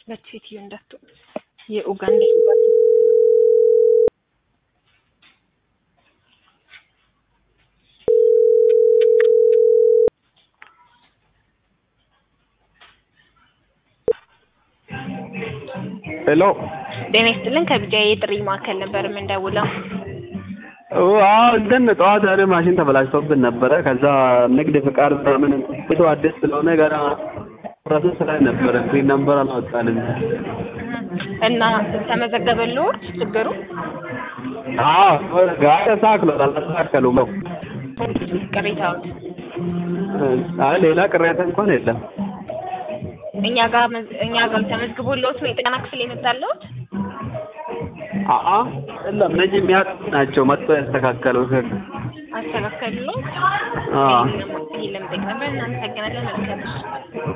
ሁለት ሴትዮ እንዳትሆን የኡጋንዳ ኤምባሲ ሄሎ ጤና ይስጥልን ከቢጃ የጥሪ ማዕከል ነበር የምንደውለው። አዎ እንትን ጠዋት ያለ ማሽን ተበላሽቶብን ነበረ። ከዛ ንግድ ፍቃድ ምናምን ቤቱ አዲስ ስለሆነ ገና ፕሮሰስ ላይ ነበረ። ፒን ነምበር አላወጣንም። እና ተመዘገበልዎት ችግሩ? አዎ ጋር ተስተካክሏል። አልተስተካከሉም ነው። ቅሬታዎት አይ ሌላ ቅሬታ እንኳን የለም። እኛ ጋር መዝ- እኛ ጋር ተመዝግቦልዎት ነው የጥገና ክፍል የመጣልዎት? አአ የለም እነዚህ የሚያውቁ ናቸው መጥቶ ያስተካከሉት። አስተካከሉልዎት? አዎ ይሄን ለመጠየቅ ነበር። እናመሰግናለን። መልካም ምሽት።